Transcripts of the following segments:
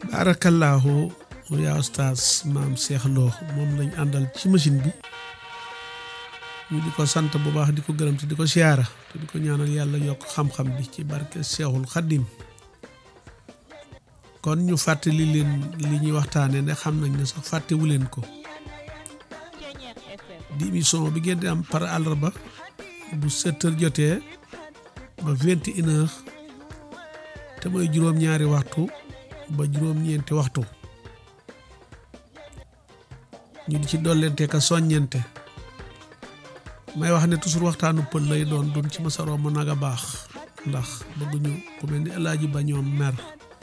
baarakallaahu yaa ustaas maam Cheikh Lo moom lañ àndal ci machine bi ñu di ko sant bu baax di ko gërëm te di ko siyaara te di ko ñaanal yàlla yokk xam-xam bi ci barke Seexul Xaddim kon ñu fàttali leen li ñuy waxtaane ne xam nañ ne sax fàttewu leen ko di émission bi ngeen di am par àllarba bu sept heures jotee ba vingt et une heures te mooy juróom-ñaari waxtu ba juróom-ñeenti waxtu ñu di ci dollente ka soññente may wax ne toujours waxtaanu pël lay doon dun ci masaroo mu nag a baax ndax bëgguñu ku mel ni alaaji ba ñoom mer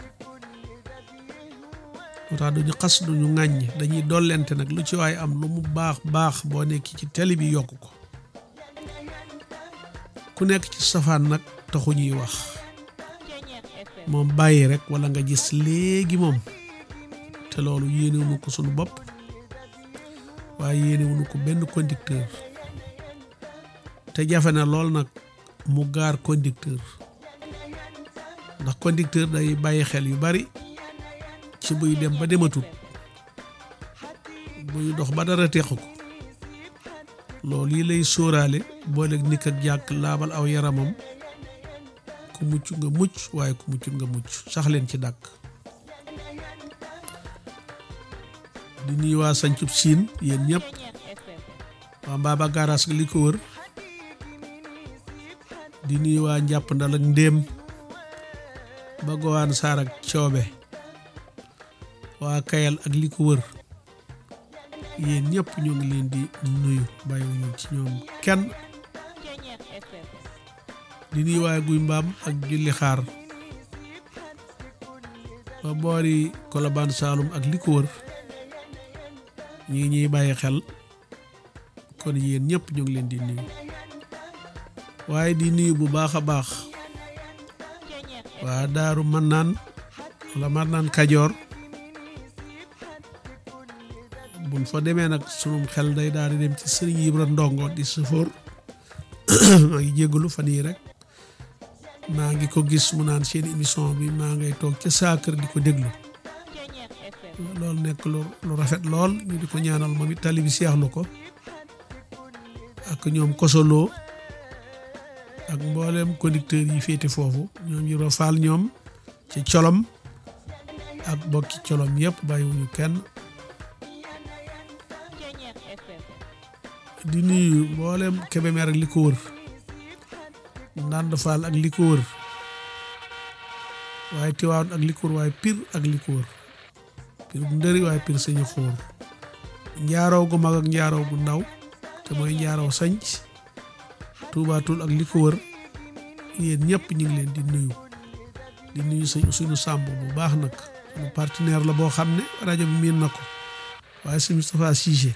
moo tax duñu xas duñu ŋàññ dañuy dollente nag lu ci waay am lu mu baax baax boo nekk ci télé bi yokk ko ku nekk ci safaan nag taxu ñuy wax moom bàyyi rek wala nga gis léegi moom te loolu yéenewuñu ko suñu bopp waaye yéenewuñu ko benn conducteur te jafe na lool nag mu gaar conducteur ndax conducteur day bàyyi xel yu bari ci buy dem ba dematut buy dox ba dara teq ko loolu yi lay sóoraale booleeg nikk ak jàkk laabal aw yaramam ku mucc nga mucc waaye ku muccut nga mucc sax leen ci dàkk di nuyu waa sancub siin yéen ñëpp waa mbaaba gaaraas li ko wër di nuyu waa njàpp ndal ak ndéem ba gowaan saar ak coobe waa kayal ak li ko wër yéen ñëpp ñoo ngi leen di nuyu bàyyiwuñu ci ñoom kenn di nuyu waa guy mbaam ak julli xaar ba boori kolobaan saalum ak li ko wër ñi ngi ñuy bàyyi xel kon yéen ñëpp ñu ngi leen di nuyu waaye di nuyu bu baax a baax waa daaru man naan wala man naan kajoor buñ fa demee nag sunum xel day daal di dem ci sëriñ Ibra Ndongo di sëfoor maa ngi jégalu fan yii rek maa ngi ko gis mu naan seen émission bi maa ngay toog ca saa kër di ko déglu loolu nekk lu lu rafet lool ñu di ko ñaanal moom it tali bi seexlu ko ak ñoom kosoloo ak mboolem conducteur yi féete foofu ñoom Ibra Faal ñoom ci colom ak bokki colom yëpp bàyyiwuñu kenn di nuyu mboolem Kébémer ak li ko wër Ndande Fall ak li ko wër waaye Tiwaawan ak li ko wër waaye Pire ak li ko wër Pire bu ndëri waaye Pire sañu xóor njaaroo gu mag ak njaaroo gu ndaw te mooy njaaroo sañc tuubaatul ak li ko wër yéen ñëpp ñu ngi leen di nuyu di nuyu sëñ suñu sàmb bu baax nag suñu partenaire la boo xam ne rajo bi miin na ko waaye sëñ Moustapha Cissé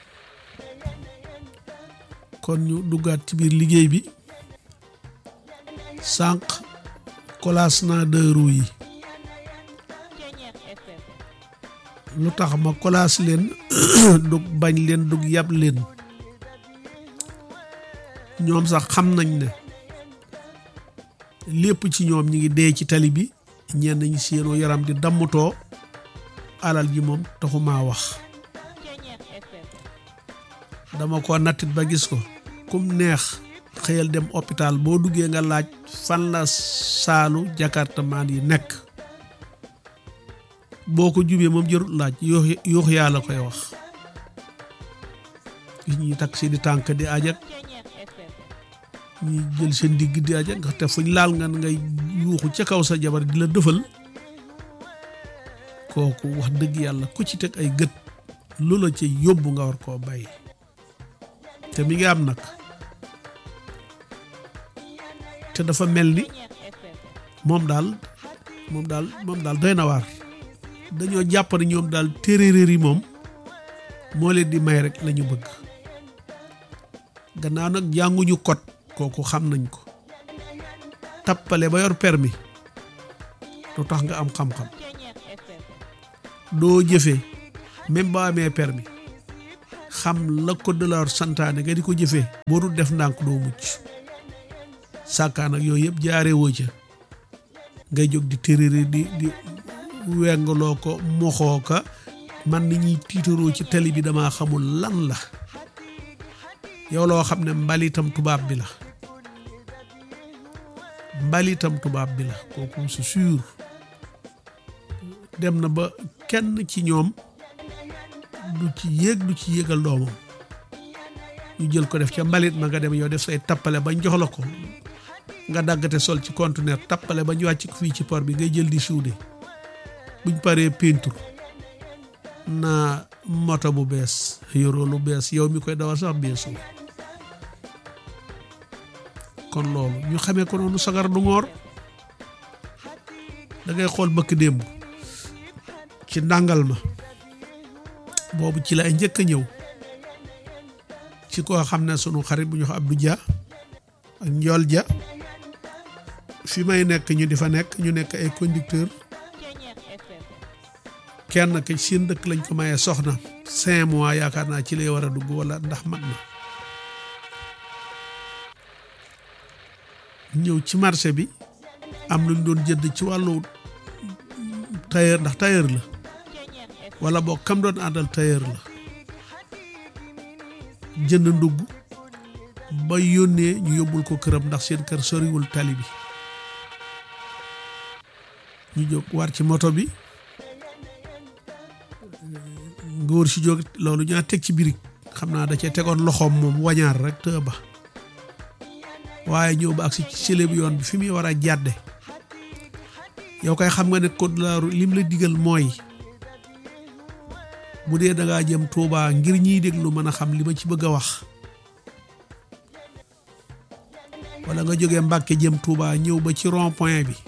kon ñu duggaat ci biir liggéey bi sànq kolaas naa deux roues yi lu tax ma kolaas leen dug bañ leen dug yab leen ñoom sax xam nañ ne lépp ci ñoom ñi ngi dee ci tali bi ñenn ñi seenoo yaram di dammutoo alal ji moom taxumaa wax dama ko nattit ba gis ko kum neex xëyal dem hôpital boo duggee nga laaj fan la saalu jakartamaan yi nekk boo ko jubee moom jërut laaj yuux yuux yaa la koy wax gis ñuy takk si di tànk di ajak ñuy jël seen digg di ajak nga te fuñ laal nga ngay yuuxu ca kaw sa jabar di la dëfal kooku wax dëgg yàlla ku ci teg ay gët lu la ci yóbbu nga war koo bàyyi te mi ngi am nag te dafa mel ni moom daal moom daal moom daal doy na waar dañoo jàpp ne ñoom daal téeréer yi moom moo leen di may rek la ñu bëgg gannaaw nag jànguñu code kooku xam nañ ko tappale ba yor permis lu tax nga am xam-xam doo jëfee même boo amee permis xam la code de la route santaane nga di ko jëfee boo dul def ndànk doo mucc sàkkaan ak yooyu yëpp jaaree woo ca ngay jóg di téeréeri di di wengaloo ko moxoo ka man ni ñuy tiitaroo ci tali bi dama xamul lan la yow loo xam ne mbalitam tubaab bi la mbalitam tubaab bi la kooku c'est sûr dem na ba kenn ci ñoom du ci yéeg du ci yéegal doomam ñu jël ko def ca mbalit ma nga dem yow def say tappale bañ jox la ko nga daggate sol ci conteneur tappale ba ñu wàcc ko fii ci port bi ngay jël di suude buñ paree peinture naa moto bu bees yoroo lu bees yow mi koy dawal sax beesu kon loolu ñu xamee ko noonu sagar du ngoor da ngay xool bëkk démb ci ndàngal ma boobu ci lay njëkk a ñëw ci koo xam ne sunu xarit bu ñu wax Abdou Dia ak Njool Dia fi may nekk ñu di fa nekk ñu nekk ay conducteur kenn ke seen dëkk lañ ko mayee soxna cinq mois yaakaar naa ci lay war a dugg wala ndax mat na ñëw ci marché bi am luñ doon jënd ci wàllu tailleur ndax tailleur la wala boo kam doon àndal tailleur la jënd ndugg ba yónnee ñu yóbbul ko këram ndax seen kër soriwul tali bi ñu jóg war ci moto bi ngóor si jóg loolu ñaa teg ci birig xam naa da cee tegoon loxoom moom wañaar rek te ba waaye ñëw ba ak si sële bu yoon bi fi muy war a jàdde yow kay xam nga ne code la route lim la digal mooy bu dee da ngaa jëm Touba ngir ñiy déglu mën a xam li ma ci bëgg a wax wala nga jógee Mbàkke jëm Touba ñëw ba ci rond point bi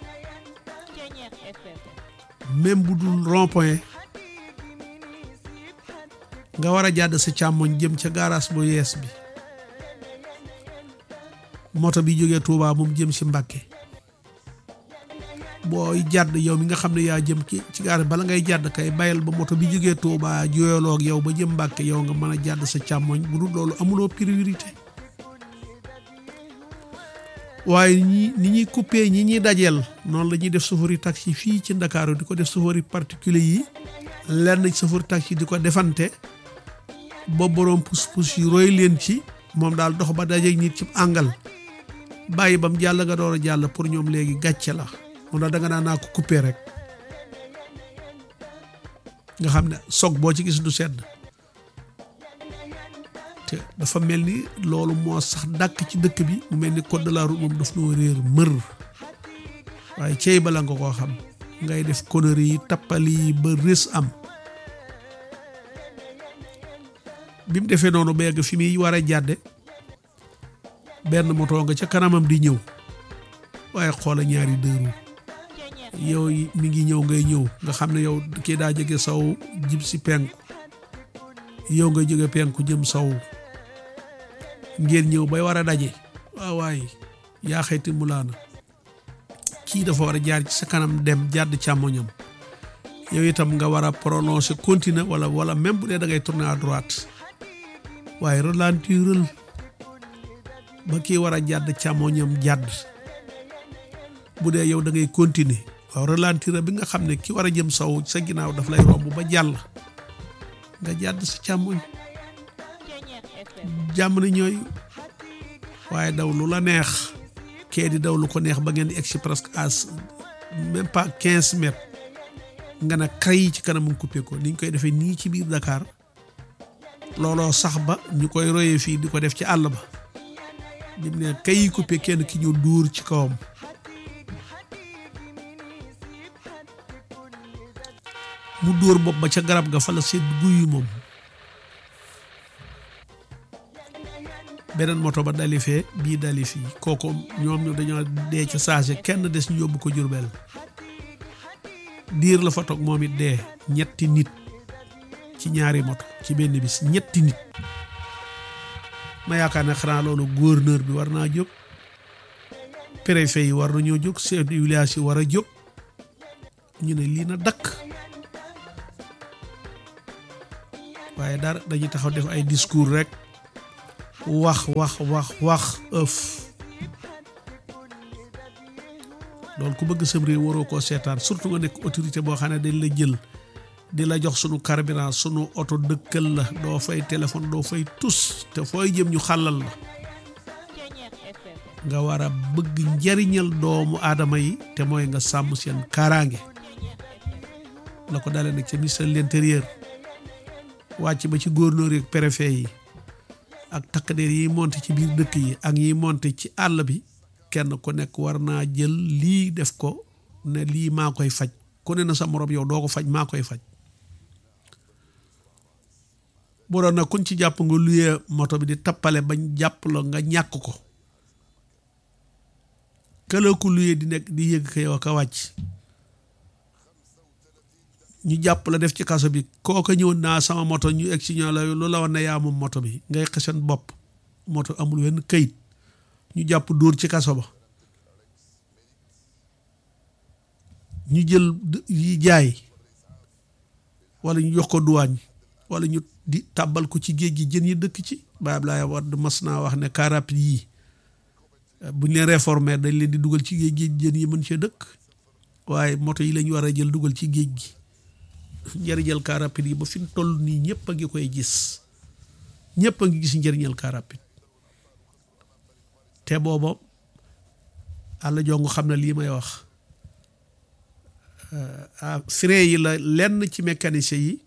même bu dul rond point nga war a jàdd sa càmmoñ jëm ca garage bu yees bi moto bi jógee Touba moom jëm si Mbàkke booy jàdd yow mi nga xam ne yaa jëm ci ci gaar bala ngay jàdd kay bayal ba moto bi jógee Touba jooyaloo ak yow ba jëm Mbàkke yow nga mën a jàdd sa càmmoñ bu dul loolu amuloo priorité waaye ñi ni ñuy coupé ñi ñuy dajeel noonu la ñuy def chauffeur taxi fii ci Ndakaaru di ko def chauffeur particulier yi lenn chauffeur taxi di ko defante ba boroom pus-pus yi roy leen ci moom daal dox ba dajeeg nit ci àngal bàyyi bam jàll nga door a jàll pour ñoom léegi gàcce la moom daal da nga naan naa ko coupé rek nga xam ne soog boo ci gis du sedd te dafa mel ni loolu moo sax dàkk ci dëkk bi mu mel ni code de la route moom daf noo réer mër waaye cey bala nga koo xam ngay def conneries yi tappali yi ba rës am bi mu defee noonu ba yegg fi muy war a jàdde benn moto nga ca kanamam di ñëw waaye xoola ñaari dëru yow mi ngi ñëw ngay ñëw nga xam ne yow kii daa jóge saw jib si penku yow nga jóge penku jëm saw ngeen ñëw bay war a daje waaw waay yaa xayti mulaana kii dafa war a jaar ci sa kanam dem jàdd càmmoñam yow itam nga war a prononcer continuer wala wala même bu dee da ngay tourner à droite waaye ralentiral ba kii war a jàdd càmmoñam jàdd bu dee yow da ngay continuer waaw ralentir bi nga xam ne ki war a jëm saw sa ginnaaw daf lay romb ba jàll nga jàdd sa càmmoñ jàmm na ñooy waaye daw lu la neex kee di daw lu ko neex ba ngeen di egsi presque à même pas quinze mètres nga ne kay ci kanam mu coupé ko ni ñu koy defee nii ci biir Dakar looloo sax ba ñu koy royee fii di ko def ci àll ba bi mu ne kay coupé kenn ki ñu dóor ci kawam mu dóor bopp ba ca garab ga fa la sedd guyu moom beneen moto ba dali fee bii dali fii kooku ñoom ñu dañoo dee ca saase kenn des ñu yóbbu ko Jurbel diir la fa toog moom it dee ñetti nit ci ñaari moto ci benn bis ñetti nit ma yaakaar ne xanaa loolu gouverneur bi war naa jóg préfet yi war nañoo jóg chef de village yi war a jóg ñu ne lii na dakk waaye dara dañuy taxaw def ay discours rek wax wax wax wax ëf loolu ku bëgg sam réew waroo koo seetaan surtout nga nekk autorité boo xam ne dañ la jël di la jox sunu carburant sunu oto dëkkal la doo fay téléphone doo fay tus te fooy jëm ñu xàllal la nga war a bëgg njariñal doomu aadama yi te mooy nga sàmm seen kaaraange la ko dalee nag ca ministre de l'intérieur wàcc ba ci gouverneur yi ak préfet yi ak takk der yi monte ci biir dëkk yi ak yi monte ci àll bi kenn ku nekk war naa jël lii def ko ne lii maa koy faj ku ne na sa morom yow doo ko faj maa koy faj bu doon nag kuñ ci jàpp nga luyee moto bi di tappale bañ jàpp la nga ñàkk ko këla ku luyee di nekk di yëg ka yow ka wàcc ñu jàpp la def ci kaso bi kooka ñëw naa sama moto ñu egg si ñoo la lu la wan ne yaa moom moto bi ngay xesen bopp moto amul wenn këyit ñu jàpp dóor ci kaso ba ñu jël yi jaay wala ñu jox ko duwaañ wala ñu di tàbbal ko ci géej gi jën yi dëkk ci Baye Abdoulaye Wade mas naa wax ne car rapide yii buñ leen réformer dañ leen di dugal ci géej gi jën yi mën cee dëkk waaye moto yi lañ war a jël dugal ci géej gi njëriñal car rapide yi ba fi mu toll nii ñëpp a ngi koy gis ñëpp a ngi gis njëriñal car rapide te booba àlla jongu xam ne lii may wax frein yi la lenn ci mécanicien yi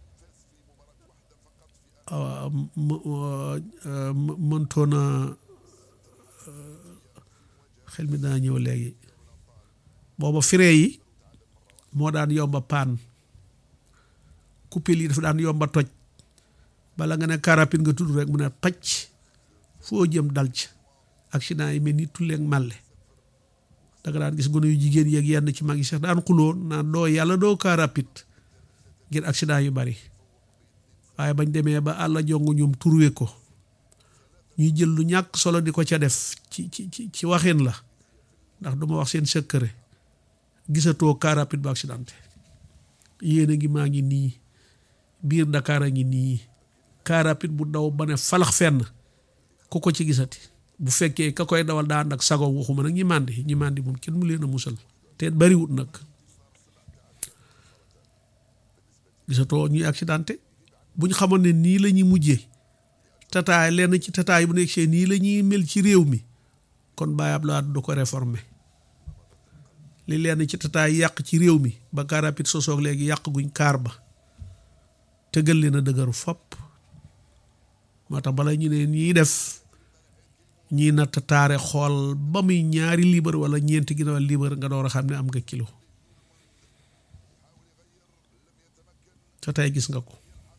mëntoona xel mi daa ñëw léegi booba frein yi moo daan yomba paan coupelle yi dafa daan yomba toj bala nga ne car rapide nga tudd rek mu ne pacc foo jëm dal ci accident yi mel ni tulleeg màlle da nga daan gis gone yu jigéen yeeg yenn ci mag yi sax daan xuloo naan doo yàlla doo car rapide ngir accident yu bari waaye bañ demee ba àlla jongu ñoom turwe ko ñuy jël lu ñàkk solo di ko ca def ci ci ci ci waxin la ndax duma wax seen secret gisatoo car rapide ba accidenté yéen a ngi maa ngi nii biir Dakar a ngi nii car rapide bu daw ba ne falax fenn ku ko ci gisati bu fekkee ka koy dawal daa ànd ak sago waxuma nag ñi màndi ñi màndi moom kenn mu leen a musal te bariwut nag gisatoo ñuy accidenté buñ xamoon ne nii la ñuy mujjee tataay lenn ci tataay bu nekk see nii la ñuy mel ci réew mi kon Baye Abdoulaye du ko réformer li lenn ci tataay yàq ci réew mi ba car rapide sosoog léegi yàq guñ kaar ba tëgal leen a dëgëru fopp moo tax bala ñu ne ñiy def ñii natt taare xool ba muy ñaari liibar wala ñeenti ginnaaw liibar nga door a xam ne am nga kilo te tey gis nga ko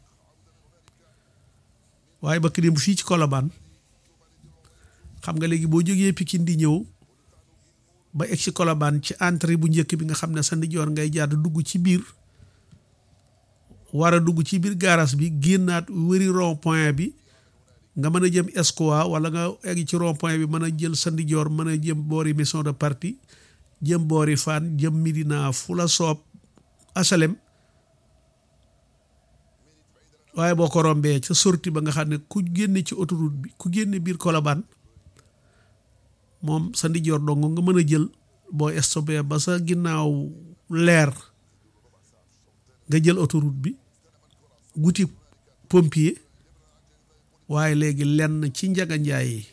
waaye ba kërim fii ci Colobane xam nga léegi boo jógee Pikine di ñëw ba egg ci Colobane ci entrée bu njëkk bi nga xam ne sa ndijoor ngay jàdd dugg ci biir war a dugg ci biir garage bi génnaat wëri rond point bi nga mën a jëm Escoa wala nga egg ci rond point bi mën a jël sa ndijoor mën a jëm boori maison de parti jëm boori Fann jëm Médina fu la soob asalem waaye boo ko rombee ca sorti ba nga xam ne ku génne ci autoroute bi ku génne biir Colobane moom sa ndijoor dong nga mën a jël boo stopé ba sa ginnaaw leer nga jël autoroute bi wuti pompier waaye léegi lenn ci njaga njaay yi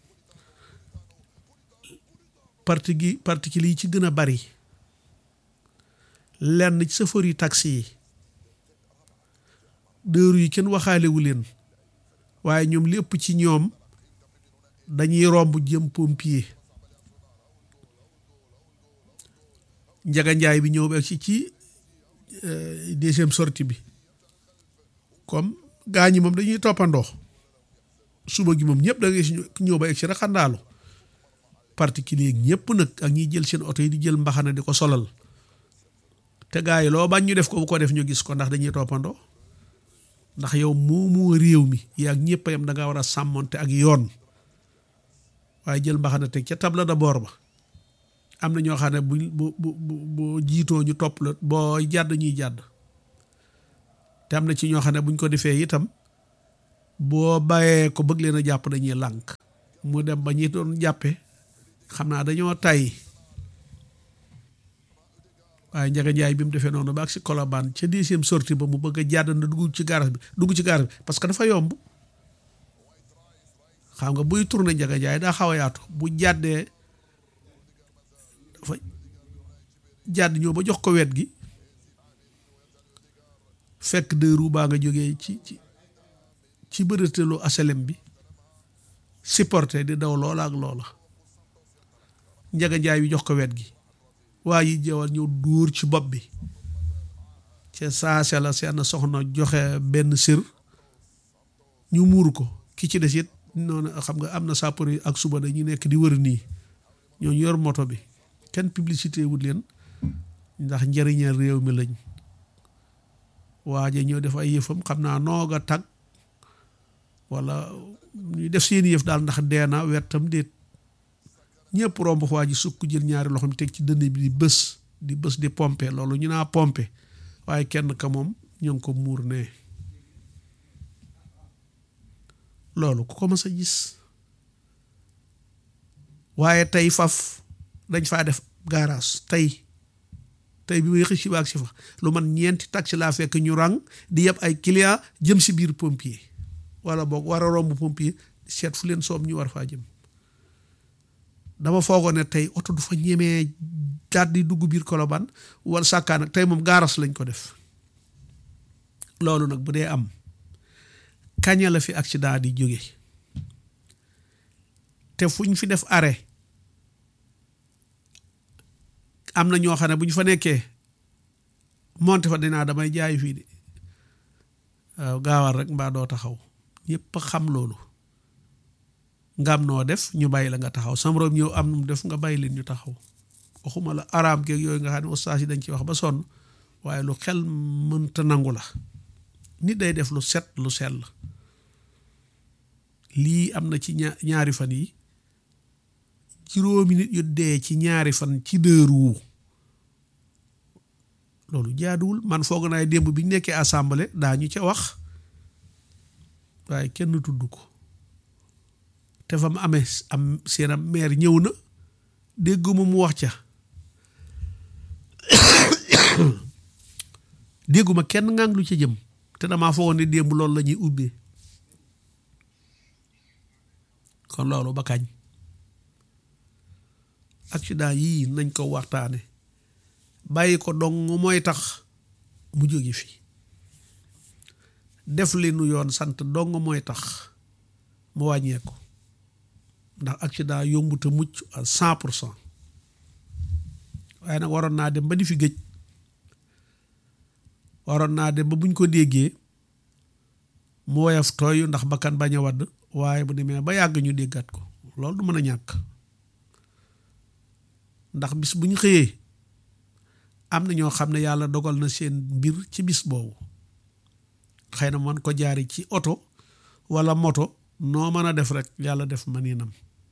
parti gi particulier yi ci gën a bari lenn ci chauffeur yi taxi yi dëru yi kenn waxaalewu leen waaye ñoom lépp ci ñoom dañuy romb jëm pompier njaga njaay bi ñëw ba ci ci deuxième sortie bi comme gaa ñi moom dañuy toppandoo suba gi moom ñëpp da ngay ñëw ba egg si rek xandaalu particulier ñëpp nag ak ñiy jël seen oto yi di jël mbaxana di ko solal te gaa yi loo bañ ñu def ko bu ko def ñu gis ko ndax dañuy toppandoo ndax yow moomoo réew mi yaa ñëpp yam da nga war a sàmmonte ak yoon waaye jël mbaxana teg ca table de bord ba am na ñoo xam ne bu bu bu bu jiitoo ñu topp la boo jàdd ñuy jàdd te am na ci ñoo xam ne buñ ko defee itam boo bàyyee ko bëgg leen a jàpp dañuy lànk mu dem ba ñi doon jàppe xam naa dañoo tay waaye Njaga Njaay bi mu defee noonu ba ak si Colobane ca deuxième sortie ba mu bëgg a jàdd na dugg ci garage bi dugg ci garage bi parce que dafa yomb xam nga buy tourné Njaga Njaay daa xaw a yaatu bu jàddee dafa jàdd ñëw ba jox ko wet gi fekk deux roues baa nga jógee ci ci ci bërëtelu aselem bi supporté di daw loola ak loola Njaga Njaay bi jox ko wet gi waa yi jawal ñëw dóor ci bopp bi ca saase la seen soxna joxe benn sër ñu muur ko ki ci des it noonu xam nga am na sapeur yi ak suba dañuy nekk di wër nii ñooñu yor moto bi kenn publicité wut leen ndax njëriñal réew mi lañ waaje ñëw def ay yëfam xam naa noog a tag wala ñu def seen yëf daal ndax dee na wettam déet ñëpp romb waa ji sukk jël ñaari loxoom teg ci dënn bi di bës di bës di pompe loolu ñu naa pompe waaye kenn ka moom ñu ngi ko muur ne loolu ku ko mës a gis waaye tey faf dañ faa def garage tey tey bi may xëy si baag si fa lu man ñeenti taxi laa fekk ñu rang di yeb ay client jëm si biir pompier wala boog war a romb pompier seet fu leen soob ñu war faa jëm dama foogoon ne tey oto du fa ñemee daal di dugg biir Colobane wala sàkkaa nag tey moom gaaras lañ ko def loolu nag bu dee am kaña la fi accident di jóge te fu ñu fi def arrêt am na ñoo xam ne bu ñu fa nekkee monte fa dinaa damay jaay fii de waaw gaawal rek mbaa doo taxaw ñëpp xam loolu nga am noo def ñu bàyyi la nga taxaw sam room ñëw am nu mu def nga bàyyi leen ñu taxaw waxuma la araam keeg yooyu nga xam ne ustaas yi dañ ci wax ba sonn waaye lu xel mënta nangu la nit day def lu set lu sell lii am na ci ñaari fan yi juróomi nit yu dee ci ñaari fan ci deux roues loolu jaaduwul man foog naay démb bi ñu nekkee assemblée daañu ca wax waaye kenn tudd ko te fa mu amee am seen am maire ñëw na dégguma mu wax ca dégguma kenn ngang lu ca jëm te damaa foogoon ne démb loolu la ñuy ubbee kon loolu ba kañ accident yii nañ ko waxtaane bàyyi ko dong mooy tax mu jóge fi def li nu yoon sant dong mooy tax mu wàññeeku ndax accident yombu te mucc à cent pour cent waaye nag waroon naa dem ba di fi gëj waroon naa dem ba buñ ko déggee mu woyof tooy ndax bakkan bañ a wadd waaye bu demee ba yàgg ñu déggaat ko loolu du mën a ñàkk ndax bis bu ñu xëyee am na ñoo xam ne yàlla dogal na seen mbir ci bis boobu xëy na man ko jaari ci oto walla moto noo mën a def rek yàlla def maniinam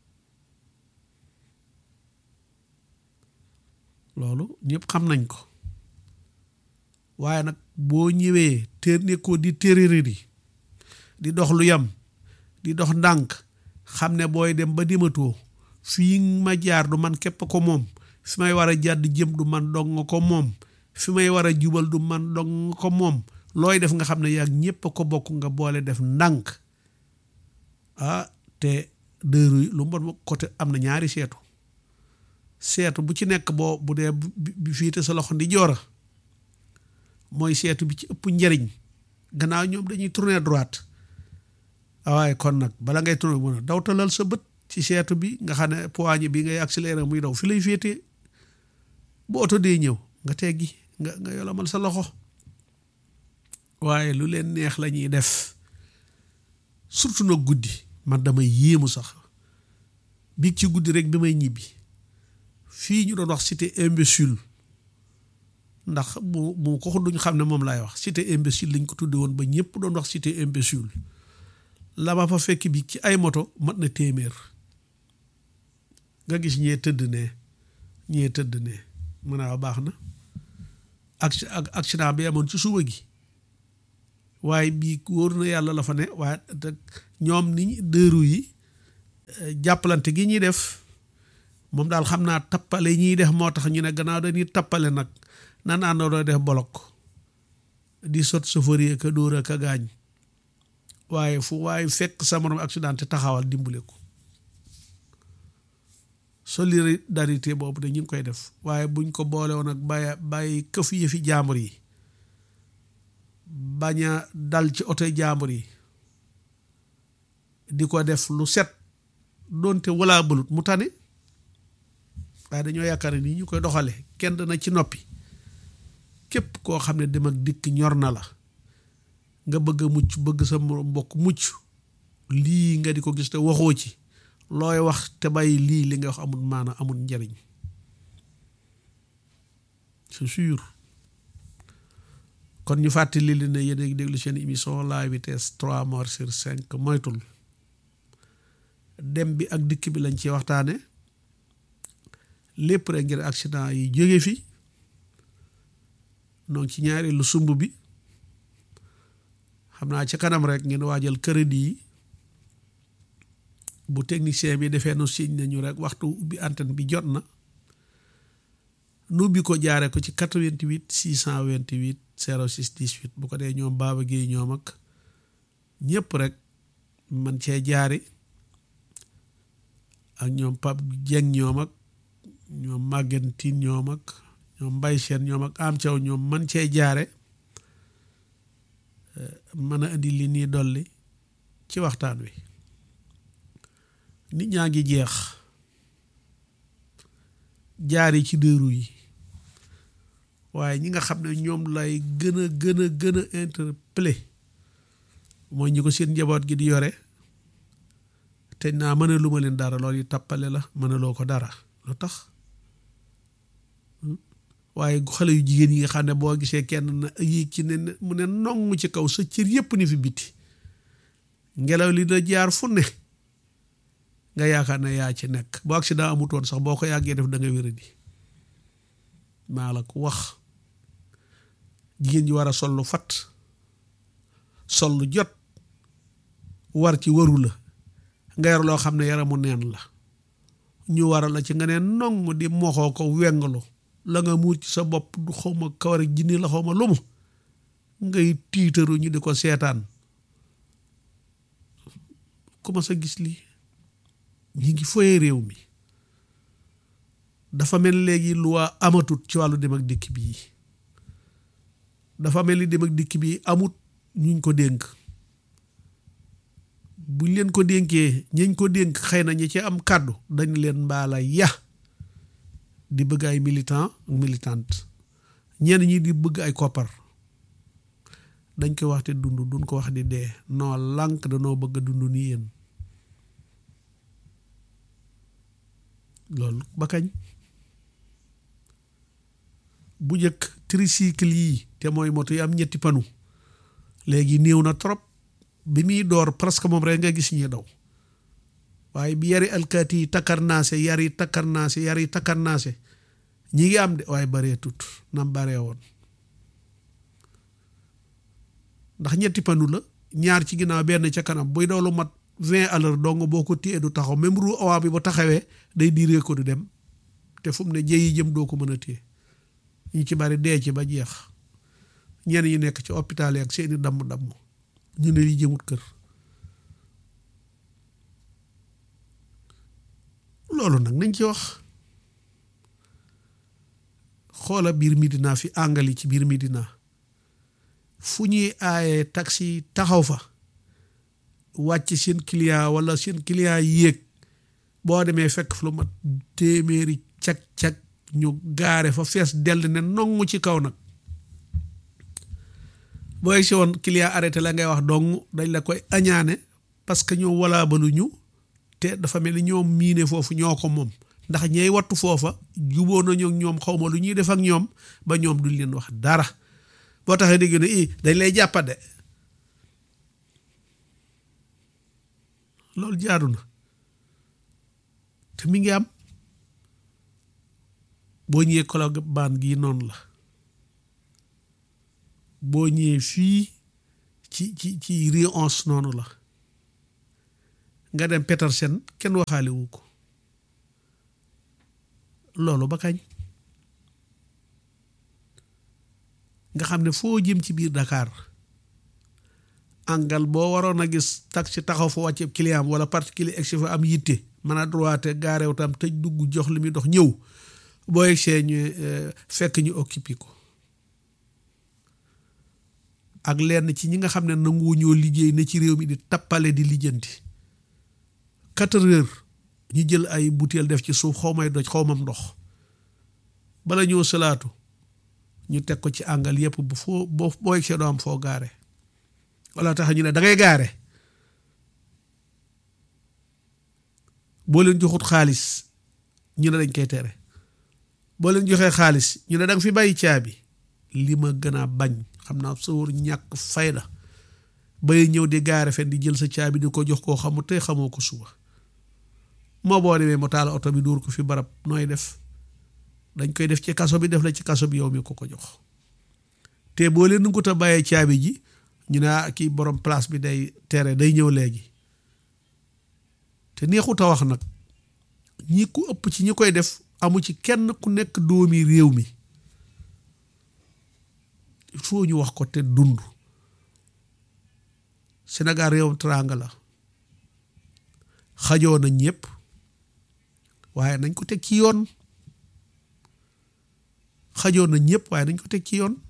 loolu ñëpp xam nañ ko waaye nag boo ñëwee te nekkoo di téeréeri di dox lu yam di dox ndànk xam ne booy dem ba dematoo fii ma jaar du man képp ko moom fi may war a jàdd jëm du man dong ko moom fi may war a jubal du man dong ko moom looy def nga xam ne yaa ñépp ko bokk nga boole def ndànk ah te dëru yi lu mbon côté am na ñaari seetu seetu bu ci nekk boo bu dee bi fii te sa loxo ndi joora mooy seetu bi ci ëpp njariñ gannaaw ñoom dañuy tourner droite waaye kon nag bala ngay tourner mën a dawtalal sa bët ci seetu bi nga xam ne poignée bi ngay accélérer muy daw fi lay féetee bu oto dee ñëw nga teggi nga nga yolamal sa loxo waaye lu leen neex la ñuy def surtout nag guddi man damay yéemu sax biig ci guddi rek bi may ñibbi fii ñu doon wax cité imbécile ndax bu bu ko duñ xam ne moom laay wax cité imbécile lañ ko tudde woon ba ñëpp doon wax cité imbécile la ma fa fekk bi ci ay moto mat na téeméer nga gis ñee tëdd ne ñee tëdd ne mën a baax na ak accident bi amoon ci suba gi waaye bii wóor na yàlla la fa ne waaye ñoom ni dëru yi jàppalante gi ñuy def moom daal xam naa tappale ñuy def moo tax ñu ne gannaaw dañuy tappale nag nan àndandoo def bolok di sot chauffeur yi ka dóor ka gaañ waaye fu waaye fekk sa morom accident te taxawal dimbale ko solidarité boobu de ñu ngi koy def waaye buñ ko boole woon ak bàyyi bàyyi këf yëfi jaambur yi bañ a dal ci oto jaambur yi di ko def lu set doonte walaa balut mu tane waaye dañoo yaakaar ne nii ñu koy doxale kenn dana ci noppi képp koo xam ne dem ak dikk ñor na la nga bëgg a mucc bëgg sa mbokk mucc lii nga di ko gis te waxoo ci looy wax te bàyyi lii li nga wax amul maana amul njariñ c'est sûr kon ñu fàttali li ne yéen a ngi déglu seen émission la vitesse trois morts sur cinq moytul dem bi ak dikk bi lañ ci waxtaane lépp rek ngir accident yi jóge fi donc ci ñaari lu sumb bi xam naa ci kanam rek ngeen waajal crédit yi bu technicien bi defee nu signe nañu rek waxtu ubbi antenne bi jot na nu ubbi ko jaare ko ci 88 628 06 18 bu ko dee ñoom Baba Guèye ñoom ak ñëpp rek man cee jaari ak ñoom Pape Dieng ñoom ak ñoom Maguette Tine ñoom ak ñoom Mbaye Sène ñoom ak am Thiaw ñoom man cee jaare mën a indi li nii dolli ci waxtaan wi nit ñaa ngi jeex jaari ci dëru yi waaye ñi nga xam ne ñoom lay gën a gën a gën a interpellé mooy ñi ko seen njaboot gi di yore te naa mën a lu ma leen dara loolu yi tappale la mën a loo ko dara lu tax waaye xale yu jigéen yi nga xam ne boo gisee kenn na yéeg ci ne mu ne nongu ci kaw sa cër yépp ni fi biti ngelaw li da jaar fu ne nga yaakaar ne yaa ci nekk boo accident amutoon sax boo ko yàggee def da nga wéradi maa la ko wax jigéen ñi war a sol lu fat sol lu jot war ci waru la nga yor loo xam ne yaramu neen la ñu waral la ci nga ne nong di moxoo ko wengalu la nga muur ci sa bopp du xawma kawar ak jinni la xawma lumu ngay tiitaru ñu di ko seetaan comment sa gis lii ñi ngi foye réew mi dafa mel léegi loi amatut ci wàllu dem ak dikk bii dafa mel ni dem ak dikk bii amut ñuñ ko dénk buñ leen ko dénkee ñañ ko dénk xëy na ñi ci am kàddu dañ leen mbaala ya di bëgg ay militant ak militante ñenn ñi di bëgg ay koppar dañ koy wax te dund duñ ko wax di dee noo lànk danoo bëgg a dund nii yéen loolu ba kañ bu njëkk tricycle yi te mooy moto yi am ñetti panu léegi néew na trop bi muy door presque moom rek nga gis ñi daw waaye bi yari alkaati yi takkarnaase yari takkarnaase yari takkarnaase ñi ngi am de waaye baree tut nam baree woon ndax ñetti panu la ñaar ci ginnaaw benn ca kanam buy daw lu mat vingt à l'heure dong boo ko téye du taxaw même roue avant bi bu taxawee day diiree ko du dem te fu mu ne jëyi jëm doo ko mën a téye ñu ci bari dee ci ba jeex ñenn ñi nekk ci hôpital yi ak seeni damm-damm ñu ne li jëmut kër loolu nag nañ ci wax xoola biir Medina fi àngali ci biir Medina fu ñuy aaye taxi taxaw fa wàcc seen client wala seen client yéeg boo demee fekk fu lu mat téeméeri cag-cag ñu gaare fa fees dell ne nongu ci kaw nag booy si woon client arrêté la ngay wax dong dañ la koy añaane parce que ñoom walaa balu ñu te dafa mel ni ñoom miine foofu ñoo ko moom ndax ñey wattu foofa juboo nañu ak ñoom xaw ma lu ñuy def ak ñoom ba ñoom duñ leen wax dara boo taxee dégg ne i dañ lay jàppade loolu jaadu na te mi ngi am boo ñëwee Colobane gii noonu la boo ñëwee fii ci ci ci rue onze noonu la nga dem Petersen kenn waxaale wu ko loolu ba kañ nga xam ne foo jëm ci biir Dakar angal boo waroon a gis taxi taxaw fa wàcce client wala particulier egsi fa am yitte mën a droite gaareew tam tëj dugg jox li muy dox ñëw boo egsee ñu fekk ñu occupé ko ak lenn ci ñi nga xam ne nangu ñoo liggéey ne ci réew mi di tappale di lijjanti quatre heures ñu jël ay butéel def ci suuf xaw may doj xaw mam ndox bala ñoo salaatu ñu teg ko ci àngal yépp bu foo boo boo egsee doo am foo gaare wala tax ñu ne da ngay gaare boo leen joxut xaalis ñu ne dañ koy tere boo leen joxee xaalis ñu ne da nga fi bàyyi caabi li ma gën a bañ xam naa sawar ñàkk fayda bay ñëw di gaare fen di jël sa caabi di ko jox koo xamut tey xamoo ko suba moo boo demee mu taal oto bi dóor ko fi barab nooy def dañ koy def ci kaso bi def la ci kaso bi yow mi ko ko jox te boo leen nangut a bàyyee caabi ji ñu ne ah kii borom place bi day tere day ñëw léegi te neexut a wax nag ñi ku ëpp ci ñi koy def amu ci kenn ku nekk doomi réew mi il faut ñu wax ko te dund Sénégal réewam teraanga la xajoo na ñëpp waaye nañ ko teg ci yoon xajoo na ñëpp waaye nañ ko teg ci yoon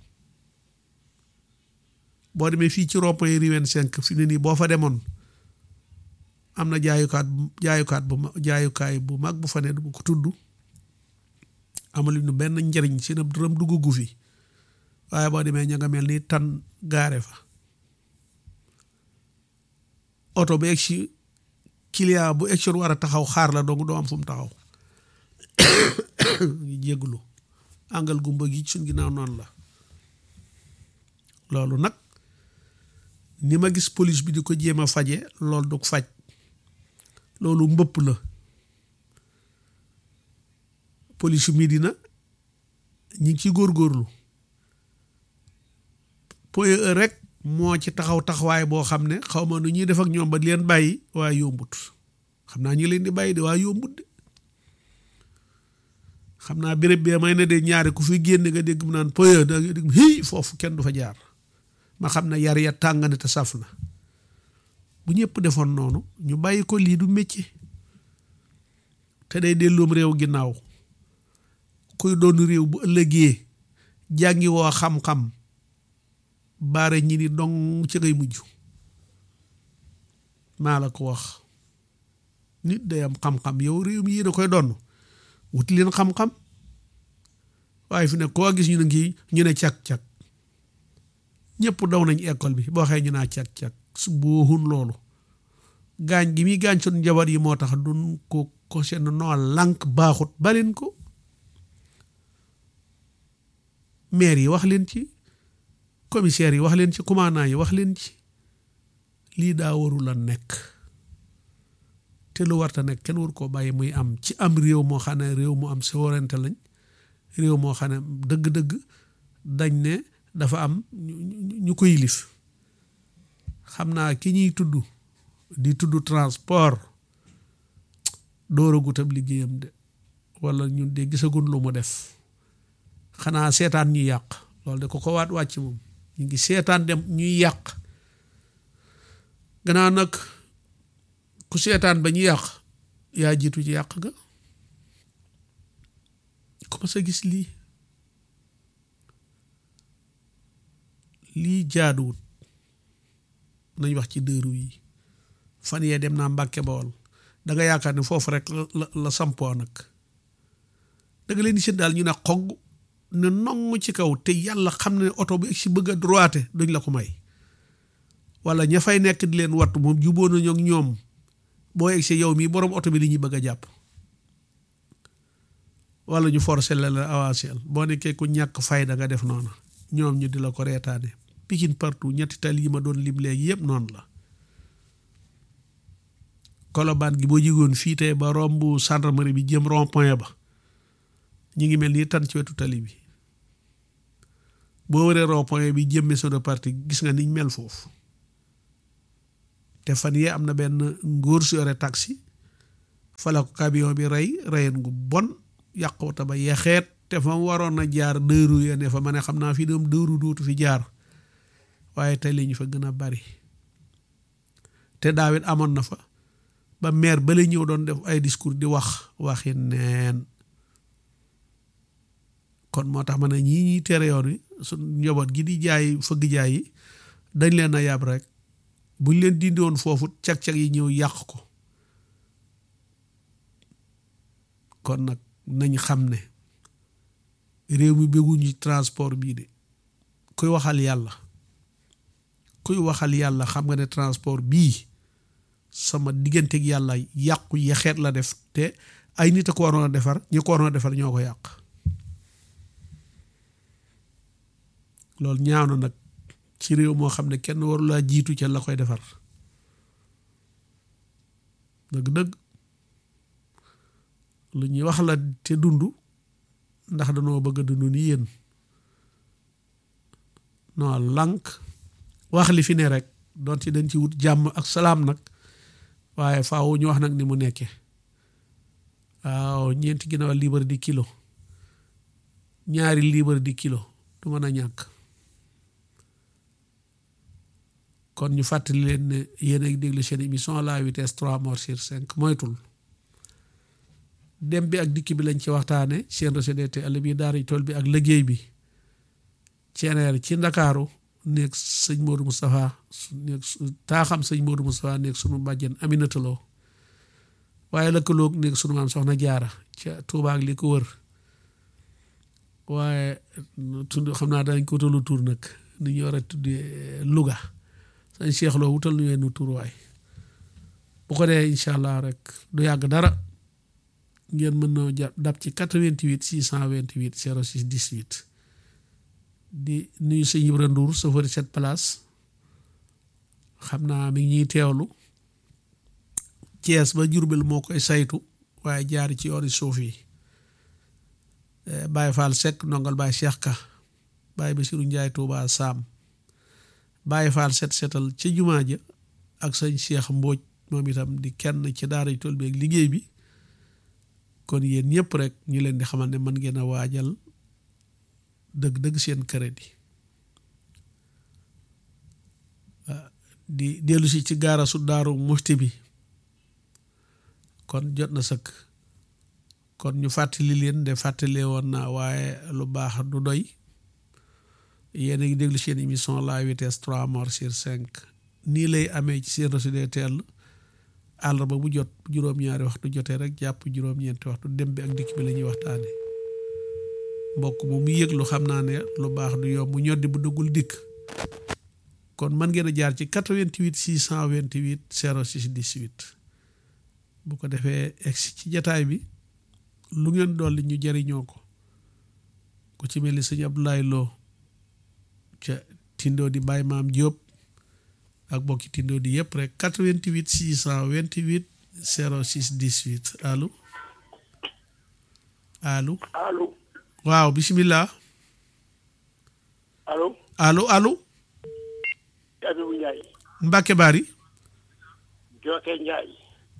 boo demee fii ci rond-point Riwen 5 fi ne nii boo fa demoon am na jaayukaat jaayukaat bu jaayukaay bu mag bu fa ne bu ko tudd amalu ñu benn njëriñ si na dërëm dugg fi waaye boo demee ña nga mel ni tan gaare fa oto bu egsi client bu egsi war a taxaw xaar la dong doo am fu mu taxaw ngi jégglu àngal gumba gi suñ ginnaaw noonu la loolu nag ni ma gis police bi di ko jéem a faje loolu du faj loolu mbëpp la police yu Medina ñi ngi ci góorgóorlu point e rek moo ci taxaw taxawaay boo xam ne xaw ma nu ñuy def ak ñoom ba leen bàyyi waaye yombut xam naa ñi leen di bàyyi de waaye yombut de xam naa béréb bee may ne de ñaari ku fi génn nga dégg mu naan point da nga dégg hii foofu kenn du fa jaar ma xam ne yar ya tàng na te saf na bu ñëpp defoon noonu ñu bàyyi ko lii du métier te day delloom réew ginnaaw kuy doon réew bu ëllëgee jàngi woo xam-xam baare ñi ni dong ci ngay mujj maa la ko wax nit day am xam-xam yow réew mi yéen a koy doon wuti leen xam-xam waaye fi ne koo gis ñu ne ngi ñu ne cag-cag ñëpp daw nañ école bi boo xëy ñu naa cag-cag su booxun loolu gaañ gi muy gaañ sun njaboot yi moo tax dun ko ko seen noo lànk baaxut baleen ko maire yi wax leen ci commissaire yi wax leen ci commandant yi wax leen ci lii daa warul a nekk te lu warta nekk kenn war koo bàyyi muy am ci am réew moo xam ne réew mu am souveraineté lañ réew moo xam ne dëgg-dëgg dañ ne dafa am ñu ko yilif xam naa ki ñuy tudd di tudd transport dooragut ab liggéeyam de wala ñun de gisagun lu mu def xanaa seetaan ñuy yàq loolu de ko ko waat wàcc moom ñu ngi seetaan dem ñuy yàq gannaaw nag ku seetaan ba ñu yàq yaa jiitu ci yàq ga ku ma sa gis lii lii jaaduwut nañ wax ci dëru yi fan yee dem naa Mbàkke Bawol da nga yaakaar ne foofu rek la la sampoo nag da nga leen di seen daal ñu ne xogg ne nong ci kaw te yàlla xam ne oto bu si bëgg a droite duñ la ko may wala ña fay nekk di leen wattu moom juboo nañu ak ñoom boo egsi yow mii borom oto bi li ñuy bëgg a jàpp wala ñu forcé la la avancé boo nekkee ku ñàkk fayda nga def noonu ñoom ñu di la ko reetaane Pikine partout ñetti tali yi ma doon lim léegi yëpp noonu la kolobaan gi boo jigoon fii tey ba romb gendarmerie bi jëm rond point ba ñi ngi mel ni tan ci wetu tali bi boo waree rond point bi jëm maison de parti gis nga niñ mel foofu te fan yee am na benn ngóor su yore taxi fa la ko camion bi rey reyen gu bon yàqu ta ba yexeet te fa mu waroon a jaar dëru ya ne fa ma ne xam naa fi doom dëru dootu fi jaar waaye tey li ñu fa gën a bari te daawit amoon na fa ba maire ba la ñëw doon def ay discours di wax waxi neen kon moo tax ma ne ñii ñuy tere yoon wi su njaboot gi di jaay fëgg jaay yi dañ leen a yab rek buñ leen dindi woon foofu cag-cag yi ñëw yàq ko kon nag nañ xam ne réew mi bëgguñu transport bii de kuy waxal yàlla kuy waxal yàlla xam nga ne transport bii sama digganteeg yàlla yàqu yaxeet la def te ay nit a ko waroon a defar ñi ko waroon a defar ñoo ko yàq loolu ñaaw na nag ci réew moo xam ne kenn waru laa jiitu ca la koy defar dëgg-dëgg lu ñuy wax la te dund ndax danoo bëgg a dund ni yéen non lànk wax li fi ne rek doon ci dañ ci wut jàmm ak salaam nag waaye faaw ñu wax nag ni mu nekkee waaw ñeenti ginnaaw libre di kilo ñaari libre di kilo du mën a ñàkk kon ñu fàttali leen ne yéen a ngi déglu seen émission la vitesse trois morts sur cinq moytul dem bi ak dikk bi lañ ci waxtaane seen recdte àll bi daara tool bi ak liggéey bi ceeneer ci ndakaaru nekk sëñ Modou Moustapha nekk taaxam sëñ Modou Moustapha nekk sunu bàjjen Aminata Lo waaye lëkkaloog nekk sunu maam soxna jaara ca Tuuba ak li ko wër waaye tudd xam naa dañ ko wutalu tur nag ni ñu war a tuddee Louga sëñ Cheikh Lo wutal nu yenn tur waay bu ko dee incha allah rek du yàgg dara ngeen mën na jàpp dab ci 88 628 06 18 di nuyu sëñ Ibra Ndour chauffeur cette place xam naa mi ngi ñuy teewlu Thiès ba Jurbel moo koy saytu waaye jaari ci yooni suuf yi Baye Fall Seck ndongal Baye Cheikh Ka Baye Bassirou Ndiaye Touba Sam Baye Fall set setal ci jumaa ja ak sëñ Cheikh Mbóoj moom itam di kenn ci daara tool bi ak liggéey bi kon yéen ñëpp rek ñu leen di xamal ne mën ngeen a waajal dëgg-dëgg seen crédit di dellu si ci gaara su daaru muxti bi kon jot na sëkk kon ñu fàttali leen de fàttalee woon naa waaye lu baax du doy yéen a ngi déglu seen émission la vitesse trois morts sur cinq nii lay amee ci seen reçu teel àllarba bu jot juróom-ñaari waxtu jotee rek jàpp juróom-ñeenti waxtu dem bi ak dikk bi la ñuy waxtaane mbokk moom mu yëg lu xam naa ne lu baax du yomb ñoddi bu dëggul dikk kon mën ngeen a jaar ci 88 628 06 18 bu ko defee egsi ci jataay bi lu ngeen dolli ñu jariñoo ko ku ci mel ni sëñ Abdoulaye Lo ca tindoo di Baye Maam Diop ak bokki tindoo di yëpp rek 88 628 06 18 allo allo allo waaw bisimilah allo allo allo Abibu Ndiaye Mbacke Bari Jooke Ndiaye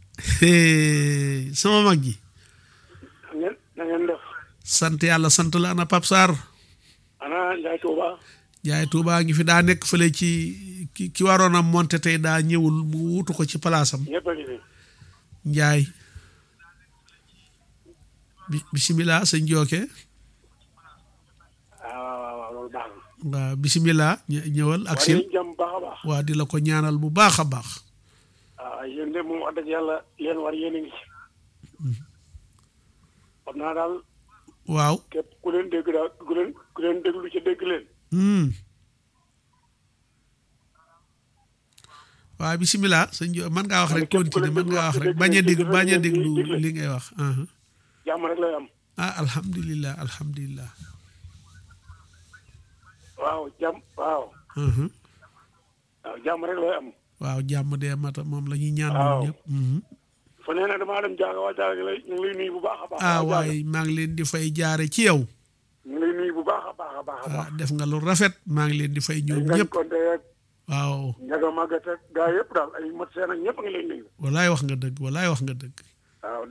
sama mag ji na ngeen na ngeen def sant yàlla sant la ana Pape Sarr ana Ndiaye Touba jaay Touba ngi fi daa nekk fële ci ki ki waroon a monté tey daa ñëwul mu wutu ko ci palaasam ñëpp a ngi fi Njaay bi bisimilah sëñ Jooke waaw waaw waaw loolu baax na waaw bisimilah ñë- ñëwal ak war sil ngeen jàmm baax a baax waa di la ko ñaanal bu baax a baax waaw yéen de moom wax dëgg yàlla leen war yéen a ngi ci xam naa daal waaw képp ku leen dégg daal ku leen ku leen déglu ci dégg leen hmm. waaw bisimilah sëñ Jo mën ngaa wax rek continuer mën ngaa wax rek bañ a dégg bañ a déglu li ngay wax aha. jàmm rek lay am ah alhamdulilah alhamdulilah waaw jàmm waaw aha. waaw jàmm rek lay am waaw jàmm dee mata moom la ñuy ñaan Waaw. ñun ñëpp mhm. fa nee na damaa dem jaaga waa jaaga lay ñu ngi lay nuyu bu baax a baax ah waa waaye maa ngi leen di fay jaare ci yow ñu ngi lay nuyu bu baax a baax a baax a ah baax def nga lu rafet maa ngi leen di fay ñoom ngañ ñëpp konte ak waaw njaga màggat ak gaa yëpp daal ay mat seen ak ñëpp a ngi lay nuyu walaay wax nga dëgg walaay wax nga dëgg waaw